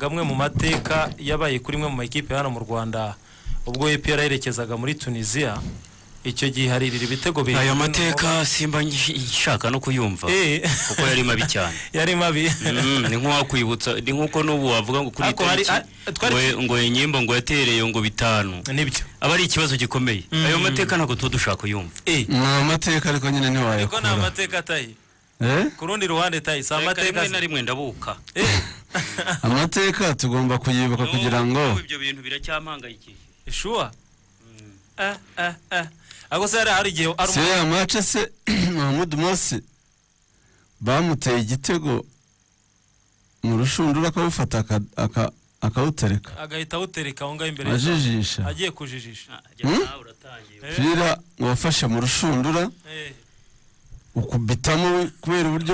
mateka yabaye kuri imwe mu makipe hano mu rwanda ubwo EPR yerekezaga muri tunisiya icyo gihe haririra ibitego bibiri ayo mateka simba nshaka no kuyumva Eh. kuko yari mabi cyane yari mabi Mm, ni nk'uwakwibutsa ni nk'uko n'ubu wavuga ngo kuri iyi Ariko hari- tariki a- twari- ngo- ngo inyimba ngo yatereye ngo bitanu nibyo aba ari ikibazo gikomeye ayo mateka ntabwo tuba dushaka kuyumva Eh, ni amateka ariko nyine ariko ni ntiwayakura amateka atayi Eh? ku rundi ruhande tayi si Reka amateka rimwe na rimwe ndabuka Eh, amateka tugomba kuyibuka kugira ngo N'ubu ibyo bintu biracyampangayikishije sure Ah, ah, ah. ariko se hari hari igihe hari si umuntu- ya mace se mahamudu mose bamuteye igitego mu rushundura akawufata aka- aka- akawutereka agahita awutereka aho ngaho imbere ajijisha agiye kujijisha Ah, jya Hmm? nawe uratangiye umupira wafashe mu rushundura Eh, ukubitamo we- kubera uburyo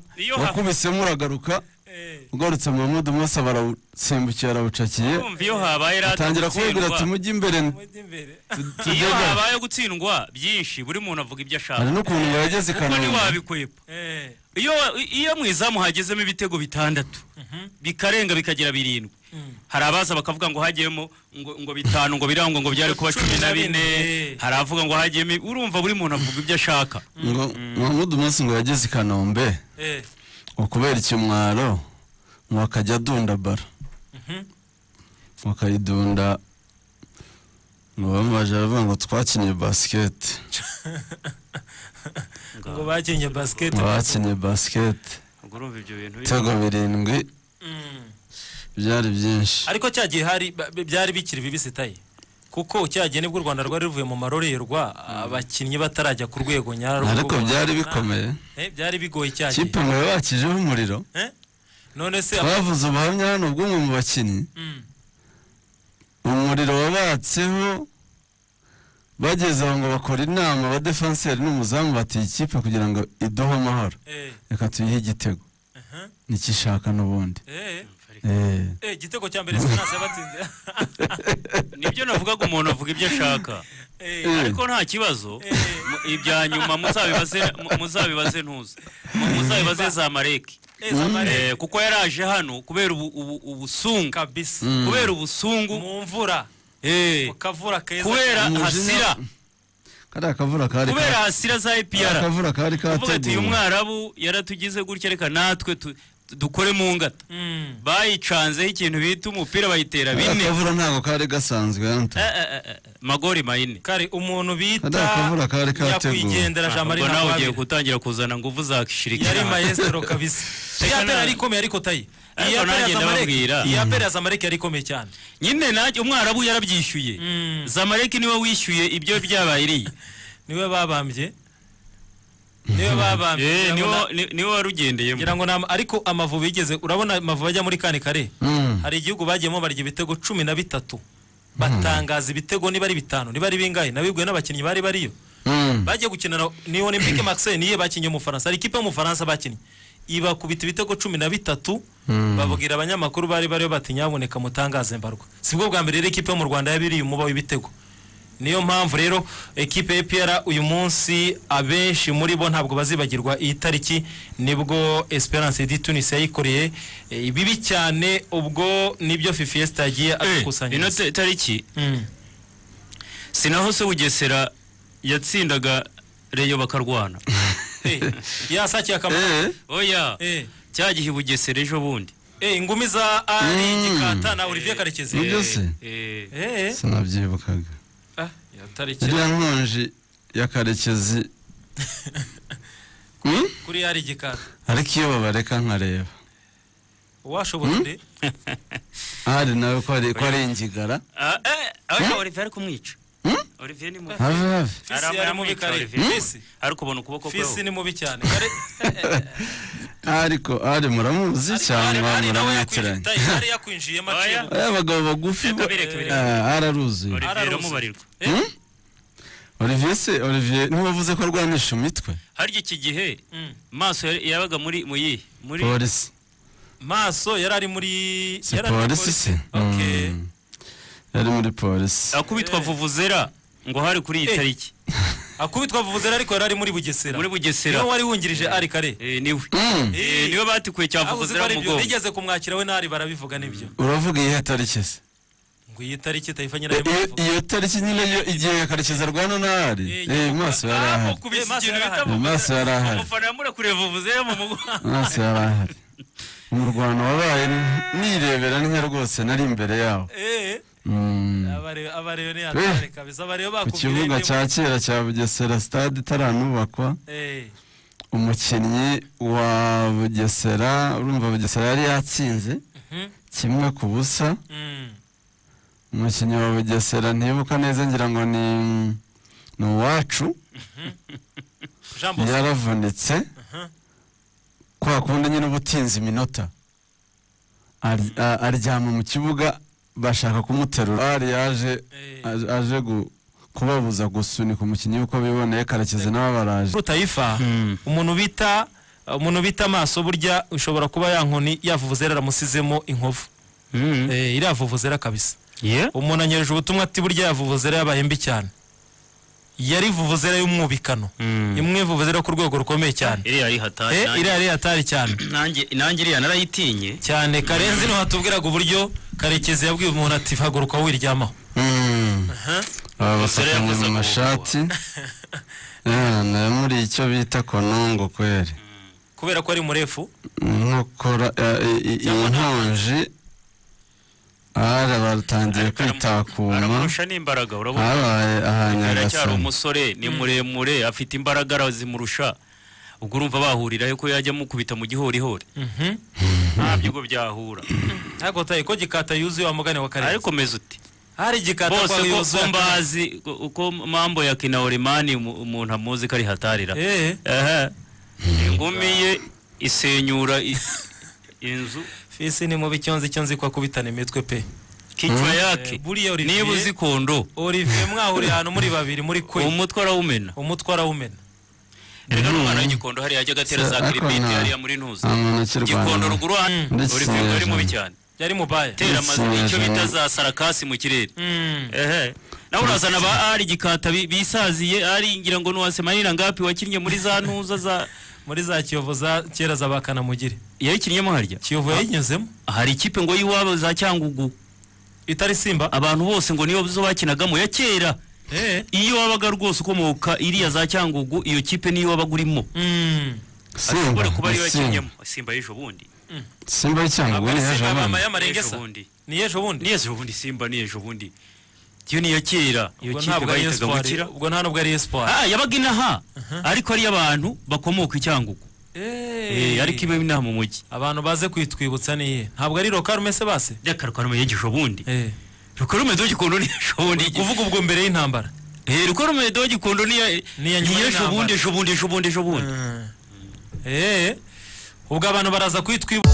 Urumva, iyo ha- wakubisemo uragaruka eh. ugarutse mahamudu mose barawusimbukiye arawucakiye kumva iyo habaye rata atangira kubabwira ati mujye imbere mujya imbere iyo tujyaga habaye gutsindwa byinshi buri muntu avuga ibyo ashaka hari n'ukuntu yageze i kuko kanombe ntiwabikwepa Eh, iyo iyo mu izamu hagezemo ibitego bitandatu bikarenga bikagira birindwi Mm. hari abaza bakavuga ngo hagiyemo ngo ngo bitanu ngo birangwa ngo byari kuba cumi na bine Eh. hari avuga ngo hagiyemo urumva buri muntu avuga ibyo ashaka ngo mahamudu mose ngo yageze i kanombe eh. ngo kubera ikimwaro ngo akajya adunda bara Mhm. ngo akayidunda ngo bamubaje baravuga ngo twakinnye basiketi ngo bakinnye basiketi ngo bakinnye basiketi ubwo urumva ibyo bintu biri- ibitego birindwi Mm. byari byinshi ariko cya gihe hari ba- byari bikiri bibisi tayi kuko cya gihe nibwo u rwanda rwari ruvuye mu marorerwa abakinnyi batarajya ku rwego nyarwo ariko byari bikomeye Eh, byari bigoye cya gihe kipe ngo yabakijeho umuriro Eh? none se twavuze ubuhamya hano bw'umwe mu bakinnyi Mm. umuriro wabatseho bageze aho ngo bakora inama ba defenseri n'umuzamu batiye ikipe kugira ngo iduhe amahoro Eh, reka tuyihe igitego aha. nikishaka n'ubundi Eh, Eh, eh, igitego cya mbere esperance yabatsinze nibyo navugaga umuntu avuga ibyo ashaka Eh, Eh. ariko nta kibazo mu- ibya nyuma muzabibaze mu- muzabibaze ntuza Mu- muzabibaze za mareki eh, Zamalek. Eh, kuko yaraje hano kubera ubu- ubu- ubusungu kabisa Mm. kubera ubusungu mu mvura eh, mu kavura keza kubera Umujinya- hasira kariya kavura kari kubera hasira za kariya epr kavura kari uvuga ati uyu kateguwe mwarabu yaratugize gutya reka natwe tu- tu- dukore mu ngata Mm. bayicanzeho ikintu bita umupira bayitera kariya bine kavura ntabwo kari gasanzwe yanto Eh, eh, eh, eh, magori mayine kare umuntu bita Kariya kavura kari kateguwe. nyakwigendera jean marie ubwo nawe ugiye nakwabiri gutangira kuzana nguvu za yari kishirikira maestro kabisa Reka iya na- pera yari ikomeye ariko tayi Ariko iya pera nanjye ndababwira. zamareke iya pera zamareke yari ikomeye cyane nyine najye umwarabu yarabyishyuye Mm. zamareki niwe wishyuye ibyo byabaye iriya niwe babambye niwe babambye Eh, ngira ngo niwe- na- ni- niwe warugendeyemo ngira ngo nam- ariko amavubi yigeze urabona amavubi ajya muri kane kare Mm. hari igihugu bagiyemo barya ibitego cumi na bitatu batangaza ibitego niba ari bitanu niba ari bingahe nabibwiwe n'abakinnyi bari bariyo Mm. bagiye gukinana ni olympique marseille niyo bakinnye umufaransa hari ikipe y'umufaransa bakinnye ibakubita ibitego cumi na bitatu Mm. bababwira abanyamakuru bari bariyo bati nyaboneka mutangaze mbarwa sibwo bwa mbere rero ikipe yo mu rwanda yabiriye umuba w'ibitego niyo mpamvu rero ekipe ya piyara uyu munsi abenshi muri bo ntabwo bazibagirwa iyi tariki nibwo esperance di tunis yayikoreye eh, bibi cyane ubwo nibyo fifiesta yagiye Eh, ino adukusanyiriza ta- tariki Mm. si naho se bugesera yatsindaga reyo bakarwana Eh, yasakiye akamaro Eh, oya Eh. cya gihe i bugesera ejo bundi Eh, ingumi za ari Mm. gikata na olivier karekezi Nibyo Eh, se? eh, Eh, sinabyibukaga ah, yatariki iriya nkonji ya karekezi Mm? kuri ari gikata ariko iyo babareka nkareba uwashobora nde hari nawe ko ari ko ari ingigara ah, eh, oya, Olivier ari kumwica Hmm? Olivier ni mubi. have have fisi yari mubi Aramwica kare Olivier. fisi ariko ubona ukuboko fisi kwe ni mubi cyane kare ariko ari muramuzi cyangwa ari nawe yakwinjiye muramwitiranye tayi, ari yakwinjiyemo Oya. acibwa aya abagabo bagufi bo- Reka bireke, Ah, araruzuye Olivier araruzi. aramubarirwa Hmm? Olivier se Olivier ntiwavuze ko arwanisha imitwe harya iki gihe maso yari- yabaga muri mu yihe muri polisi maso yari ari muri si yari ari muri polisi se Okay. Mm. yari muri polisi akubitwa vuvuzera ngo hari kuri iyi Eh. tariki akubitwa avuze ariko yari ari muri bugesera muri bugesera niwe wari wungirije ari kare Eh, niwe Mm. Eh, niwe batikuye aho uzi cyavuze ko ari byo mugongo nigeze kumwakira we n'ari barabivuga n'ibyo uravuga iyihe tariki se ngo iyi tariki tayifa Eh, nyirayo iyo- iyo tariki nyine yo- igihe karekezi arwana n'ahari eh maso yarahari Eh, maso ikintu yarahari. bita Eh, maso yarahari umufana yamurekuriye vuvuze mu mugongo maso yarahari umurwano wabaye nirebera niyo rwose nari imbere yawo eh Mm. abareba abareba ni hatare kabisa abareba ku bakubwira kibuga ibyo- cya kera cya bugesera sitade itaranubakwa eh umukinnyi wa bugesera urumva bugesera yari yatsinze mhm, kimwe ku busa mm. umukinnyi wa bugesera ntibuka neza ngira ngo ni ni uwacu Jean Bosco yaravunitse aha, kwa kundi nyine uba utinze iminota Ar- a- aryama mu kibuga bashaka kumuterura ari yaje eh. aje- aje gu- kubabuza gusunika umukinnyi uko biboneye karekezi nabo baraje Rutayifa umuntu bita umuntu bita amaso burya ushobora kuba ya nkoni yavuvuzera aramusizemo inkovu eh iriya vuvuzera kabisa umuntu anyereje ubutumwa ati burya yavuvuzera yabaye mbi cyane yari vuvuzera y'umwubikano imwe vuvuzera ku rwego rukomeye cyane iriya ari hatari eh nanjye- iriya yari hatari cyane nanjye nanjye iriya narayitinye cyane karenzi niho hatubwiraga uburyo karekezi yabwiye umuntu ati haguruka wiryamaho Mm. aba Bugesera basakanye yavuze mu ngo mashati yana muri icyo bita konongo kweri kubera ko ari murefu inkokora eh, i- i- iyi nkonji ara batangiye Ariko aramu- kwitakuma aramurusha n'imbaraga urabona habaye ahantu aracyari agasana umusore ni muremure afite imbaraga arazimurusha ubwo urumva bahurirayo ko yajya amukubita mu gihorihori nta byigo byahura ntabwo tayi ko gikata yuzuye wa mugani wa karenzi ariko meze uti hari igikata bose kwa ko ko yuzuye mbazi ko- uko mambo ya kinaorimani umuntu amuzi ko ari hatarira eh Aha. ingumi ye isenyura i- inzu fisi ni mubi icyo nzi icyo nzi ko akubitana imitwe pe kichwa Eh, yake buriya niba uzi Olivier kondo Olivier mwahuriye ahantu muri babiri muri kwe umutwe arawumena umutwe arawumena erega n'umwana w'igikondo hariya ajya agatera za Ariko kiribiti nta- hariya muri ntuza nta muntu ukirwana. igikondo ruguru hano Mm. Ndetse uri kwiga ari mubi hejuru. cyane yari mubaya tera Ndetse amazu icyo hejuru. bita za sarakasi mu kirere Mm. ehe nawe urazana ba ari gikata bi- bisaziye ari ngira ngo nuwase manira ngapi wakinnye muri za ntuza za muri za kiyovu za kera za bakanamugire yayikinnyemo harya kiyovu yayinyuzemo hari ikipe ngo y'iwabo za cyangugu itari simba abantu bose ngo niyo zo bakinagamo ya kera eh iyo wabaga rwose ukomoka iriya za cyangugu iyo kipe niyo wabaga urimo mm. ashobora kuba ariyo simba yakinyemo simba y'ejo bundi simba y'icyango Ntabwo ubwo ari ni simba hejo mama abana y'amarengesa bundi ni ejo bundi ni ejo bundi simba ni ejo bundi iyo ni iya kera iyo ubwo kipe ntabwo ari bayitaga espoir bukira ubwo nta nubwo ari espoir ah yabaga inaha ariko ari abantu bakomoka icyangugu Eh, Eh, ariko ibe inaha mu mujyi abantu baze kwitwibutsa niye ntabwo ari lokarume se base ryakarukarume yagisho bundi eh rukarume dogikondo ni ejo bundi kuvuga ubwo mbere y'intambara eh rukarume dogikondo ni Ni ni iya nyuma ejo y'intambara. bundi ejo bundi ejo bundi ejo bundi eh ubwo abantu baraza kwitwibutsa